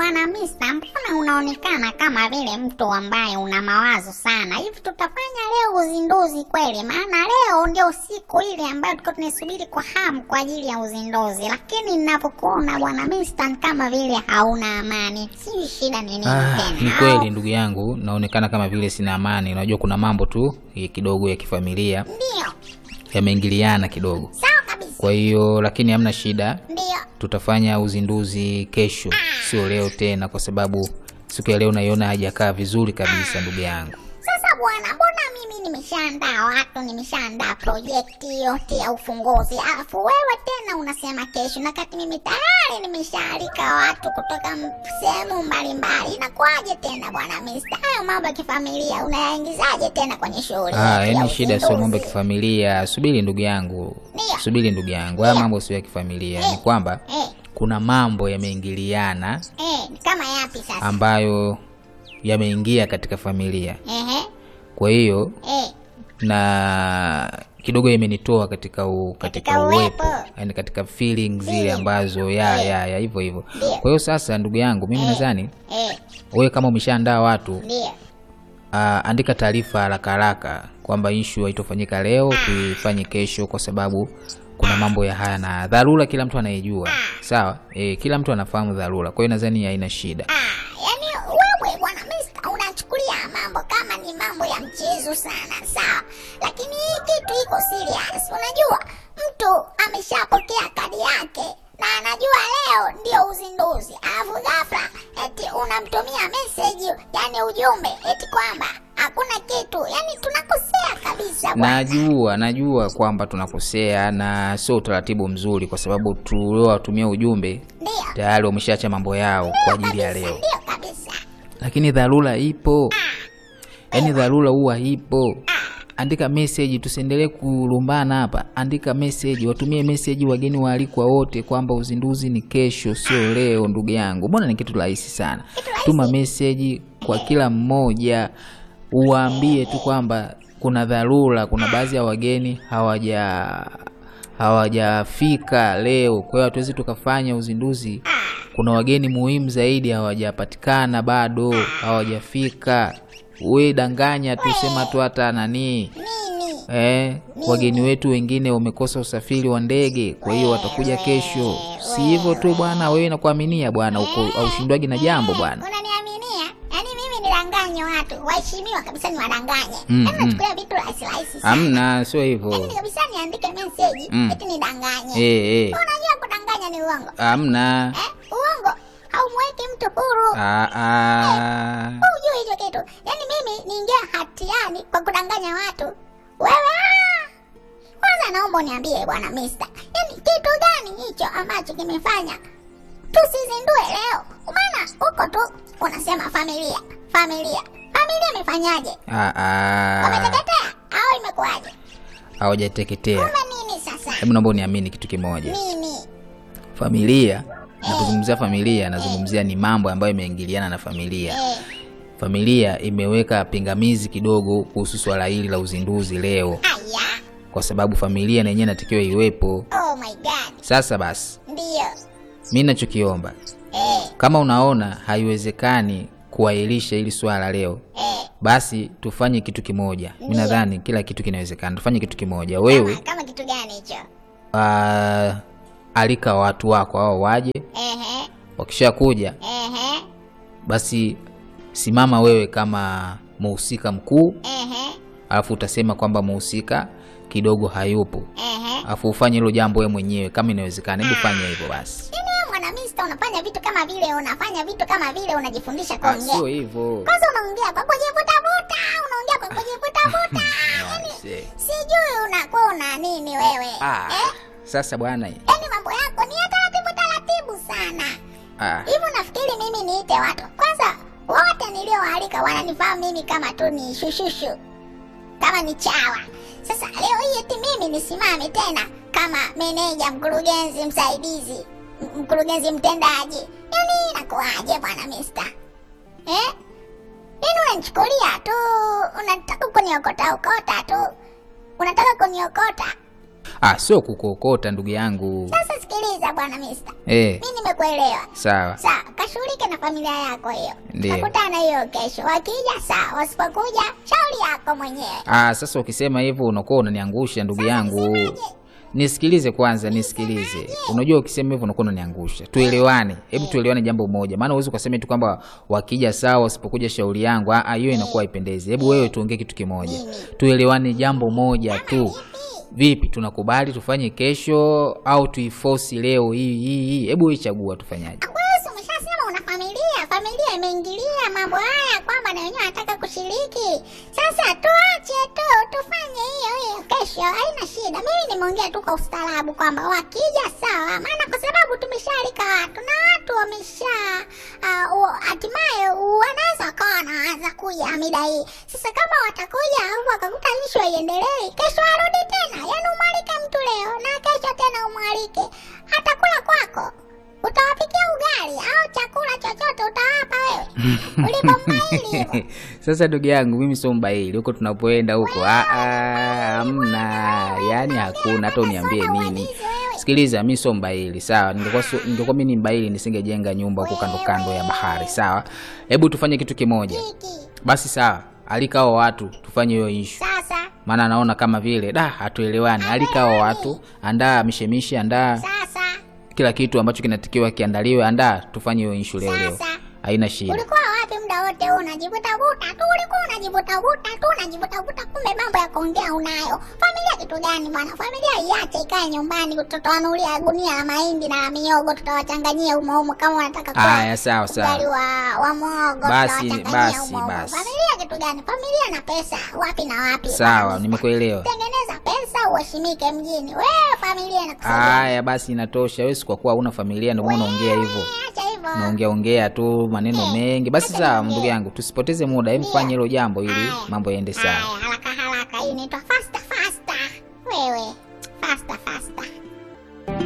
bwana Mista, mbona unaonekana kama vile mtu ambaye una mawazo sana hivi? Tutafanya leo uzinduzi kweli? Maana leo ndio siku ile ambayo tulikuwa tunaisubiri kwa hamu kwa ajili ya uzinduzi, lakini ninavyokuona bwana Mista ni kama vile hauna amani. Sijui shida ni nini Ah, tena? ni au- kweli ndugu yangu, naonekana kama vile sina amani. Unajua kuna mambo tu eh, kidogo ya kifamilia Ndio, yameingiliana kidogo, sawa kabisa, kwa hiyo lakini hamna shida, ndio. tutafanya uzinduzi kesho, sio leo tena, kwa sababu siku ya leo naiona hajakaa vizuri kabisa ndugu yangu. Sasa bwana, mbona mimi nimeshaandaa watu, nimeshaandaa projekti yote ya ufunguzi, alafu wewe tena unasema kesho, na kati mimi tayari nimeshaalika watu kutoka m- sehemu mbalimbali. Inakuwaje tena bwana Mista? Hayo mambo ya kifamilia unayaingizaje tena kwenye shughuli Ah, yetu ya yaani shida sio mambo ya uzinduzi? kifamilia. Subiri ndugu yangu, Ndio. subiri ndugu yangu, haya mambo sio ya kifamilia. Ni kwamba Eh, kuna mambo yameingiliana eh, kama yapi sasa? ambayo yameingia katika familia, Ehe, kwa hiyo eh, na kidogo imenitoa katika u, katika Katika uwepo uwepo. yani katika feelings zile Feeling. ambazo ya Eh. ya ya hivyo hivyo. Ndio. Kwa hiyo sasa, ndugu yangu, mimi nadhani eh, wewe kama umeshaandaa watu ndio. uh, andika taarifa haraka haraka kwamba issue haitofanyika leo, tuifanye kesho, kwa sababu kuna mambo ya haya na dharura, kila mtu anayejua sawa. E, kila mtu anafahamu dharura, kwa hiyo nadhani haina shida. Ah, yani wewe bwana Mista unachukulia mambo kama ni mambo ya mchezo sana, sawa, lakini hii kitu iko serious. Unajua mtu ameshapokea kadi yake na anajua leo ndio uzinduzi, alafu ghafla eti unamtumia message, yani ujumbe eti kwamba hakuna kitu, yani tunakosea kabisa bwana. Najua, najua kwamba tunakosea na sio utaratibu mzuri, kwa sababu tuliowatumia ujumbe Ndio tayari wameshaacha mambo yao kwa ajili ya kabisa, leo, ndio kabisa. lakini dharura ipo, yaani dharura huwa ipo. Andika message, tusiendelee kulumbana hapa. Andika message, watumie message wageni waalikwa wote kwamba uzinduzi ni kesho, sio leo. Ndugu yangu, mbona ni kitu rahisi sana. Tuma message kwa kila mmoja, uwaambie tu kwamba kuna dharura, kuna baadhi ya wageni hawaja hawajafika leo, kwa hiyo hatuwezi tukafanya uzinduzi. Kuna wageni muhimu zaidi hawajapatikana bado, hawajafika. We danganya tu, sema tu hata nani Nini? eh, wageni wetu wengine wamekosa usafiri wa ndege, kwa hiyo watakuja kesho. Si hivyo tu bwana, wewe nakuaminia bwana, uko aushindwaji na jambo bwana. Unaniaminia? Yaani mimi nidanganye watu, waheshimiwa kabisa niwadanganye. Mm, Yaani mm. nachukulia vitu rahisi rahisi sana. Amna, sio Yaani hivyo. kabisa niandike message Mm. eti nidanganye. Eh, eh. Unajua kudanganya ni uongo. Amna. Eh? Uongo haumweki mtu huru. Ah, ah. Hujui hicho kitu. Yaani mimi niingia hatiani kwa kudanganya watu. Wewe ah! Kwanza naomba uniambie bwana Mister. Yaani kitu gani hicho ambacho kimefanya tusizindue leo? Maana huko tu unasema familia, familia. Familia imefanyaje? Ah, ah. Wameteketea au imekuwaje? Hawajateketea. Kumbe nini sasa? Hebu naomba uniamini kitu kimoja. Nini? Familia, napozungumzia familia, nazungumzia ni mambo ambayo yameingiliana na familia. Eh, Familia imeweka pingamizi kidogo kuhusu swala hili la uzinduzi leo, aya. kwa sababu familia na yenyewe inatakiwa iwepo. Oh my god. Sasa basi, Ndio. mi nachokiomba Eh, kama unaona haiwezekani kuahirisha hili swala leo, eh. basi tufanye kitu kimoja. Mi Ndiyo. nadhani kila kitu kinawezekana. Tufanye kitu kimoja, wewe Kama, kama kitu gani hicho? uh, alika watu wako hao waje. Ehe, Wakishakuja ehe, basi simama wewe kama muhusika mkuu, ehe, alafu utasema kwamba muhusika kidogo hayupo, ehe. alafu ufanye hilo jambo wewe mwenyewe kama inawezekana. Hebu fanya hivyo basi. Yaani wewe mwana Mista unafanya vitu kama vile unafanya vitu kama vile unajifundisha Ah, kuongea. sio hivyo. Kwanza unaongea kwa kujivutavuta, unaongea kwa kujivutavuta. Yaani Aise. sijui unakuwa una nini wewe. Ah, Eh? sasa bwana Yaani mambo yako ni ya taratibu taratibu sana. ah, Hivi nafikiri mimi niite watu. Kwanza wote niliowaalika wananifahamu mimi kama tu ni shushushu. Kama ni chawa. Sasa leo hii eti mimi nisimame tena kama meneja, mkurugenzi msaidizi, m- mkurugenzi mtendaji. Yaani inakuwaje bwana Mister? Eh? Yaani unanichukulia tu, unataka kuniokota okota tu. Unataka kuniokota. ah, sio kukuokota ndugu yangu Sasa sikiliza bwana Mister. eh, Mimi nimekuelewa. sawa Sawa, kashughulike na familia yako hiyo. Ndiyo. Tutakutana hiyo kesho. Wakija sawa, wasipokuja shauri yako mwenyewe. Ah, sasa ukisema hivyo unakuwa unaniangusha ndugu yangu. Nisikilize kwanza, nisikilize. Unajua ukisema hivyo unakuwa unaniangusha. Tuelewane. Hebu tuelewane jambo moja. Maana huwezi ukasema tu kwamba wakija sawa, wasipokuja shauri yangu. Ah, ah, hiyo inakuwa haipendezi. Hebu wewe tuongee kitu kimoja. Tuelewane jambo moja tu. Vipi, tunakubali tufanye kesho au tuiforce leo hii hii hii? Hebu wewe chagua tufanyaje? Wewe si umeshasema una familia, familia imeingilia mambo haya kwamba na wenyewe wanataka kushiriki. Sasa tuache tu tufanye hiyo hiyo kesho, haina shida. Mimi nimeongea tu kwa ustaarabu kwamba wakija sawa, maana kwa sababu tumeshaalika watu na watu wamesha ah, u- hatimaye wanaweza wakawa wanaanza kuja mida hii. Sasa kama watakuja au wakakuta ishu haiendelei, kesho arudi tena. Yaani umwalike mtu leo na kesho tena umwalike, atakula kwako utawapikia ugali au chakula chochote utawapa wewe ulipombaili hivyo Sasa ndugu yangu, mimi sio mbaili huko tunapoenda huko. Ah, ah, hamna, yaani hakuna. Hata uniambie nini? Sikiliza, mimi sio mbaili, sawa. Ningekuwa sio- ningekuwa mimi ni mbaili nisingejenga nyumba huko kando kando ya bahari, sawa. Hebu tufanye kitu kimoja hiki basi, sawa. Alika hao watu tufanye hiyo issue, sasa maana naona kama vile da hatuelewani. Alika hao watu, andaa mishemishe, andaa sasa kila kitu ambacho kinatakiwa kiandaliwe, andaa tufanye hiyo issue leo leo, Sasa. haina shida. ulikuwa wapi muda wote huu unajivutavuta tu ulikuwa unajivutavuta tu unajivutavuta kumbe mambo ya kuongea unayo familia kitu gani bwana familia iache ikae nyumbani tutawanulia gunia la mahindi na la miogo tutawachanganyia umo umo kama wanataka kula Haya, sawa sawa. ugali wa, wa mwogo Basi, tutawachanganyia basi, umo umo. basi. familia kitu gani familia na pesa wapi na wapi Sawa, Bwana. nimekuelewa. tengeneza pesa uheshimike mjini wewe familia inakusaidia Haya basi, inatosha. Wewe si kwa kuwa huna familia ndio maana unaongea hivyo, acha hivyo unaongea ongea tu maneno mengi. Basi sawa, ndugu yangu, tusipoteze muda, hebu fanye hilo jambo ili mambo yaende sawa. Haya, haraka haraka hii inaitwa fast